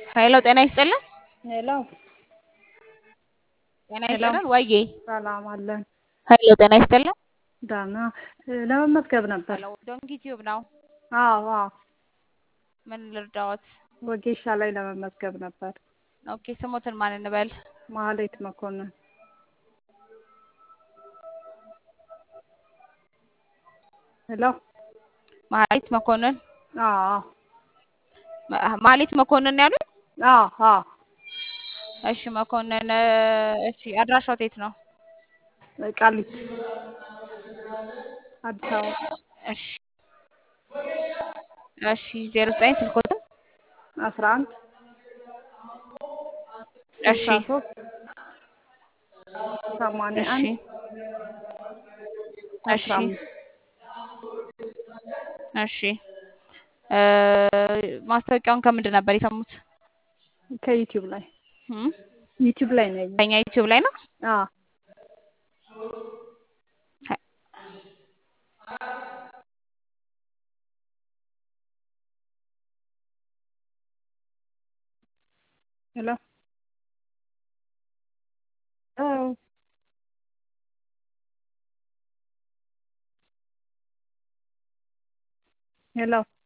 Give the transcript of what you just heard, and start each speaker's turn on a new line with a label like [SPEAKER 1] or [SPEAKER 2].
[SPEAKER 1] ሄሎ ጤና ይስጥልን።
[SPEAKER 2] ሄሎ
[SPEAKER 1] ጤና
[SPEAKER 2] ሄሎ
[SPEAKER 1] ይስጥልን ወዬ።
[SPEAKER 2] ሰላም አለን።
[SPEAKER 1] ሄሎ ጤና ይስጥልን።
[SPEAKER 2] ደህና ለመመዝገብ ነበር።
[SPEAKER 1] ሄሎ ዶንኪ ቲዩብ ነው።
[SPEAKER 2] አዎ አዎ፣
[SPEAKER 1] ምን ልርዳዎት?
[SPEAKER 2] ወጌሻ ላይ ለመመዝገብ ነበር።
[SPEAKER 1] ኦኬ ስሞትን ማን እንበል?
[SPEAKER 2] ማህሌት መኮንን። ሄሎ
[SPEAKER 1] ማህሌት መኮንን።
[SPEAKER 2] አዎ
[SPEAKER 1] ማ- ማህሌት መኮንን ያሉት?
[SPEAKER 2] አዎ አዎ፣
[SPEAKER 1] እሺ መኮንን። እሺ አድራሻው የት ነው?
[SPEAKER 2] ቃሊቲ አዲስ አበባ።
[SPEAKER 1] እሺ እሺ ዜሮ ዘጠኝ ስልኮትን
[SPEAKER 2] አስራ አንድ
[SPEAKER 1] እሺ
[SPEAKER 2] ስልሳ ሶስት ሰማንያ
[SPEAKER 1] እሺ
[SPEAKER 2] አንድ
[SPEAKER 1] እሺ
[SPEAKER 2] አስራ አምስት
[SPEAKER 1] እሺ እ ማስታወቂያውን ከምንድን ነበር የሰሙት?
[SPEAKER 2] ከዩቲዩብ ላይ
[SPEAKER 1] እም?
[SPEAKER 2] ዩቲዩብ ላይ ነው ያየሁት።
[SPEAKER 1] በእኛ ዩቲዩብ ላይ ነው።
[SPEAKER 2] አዎ ሄሎ አዎ ሄሎ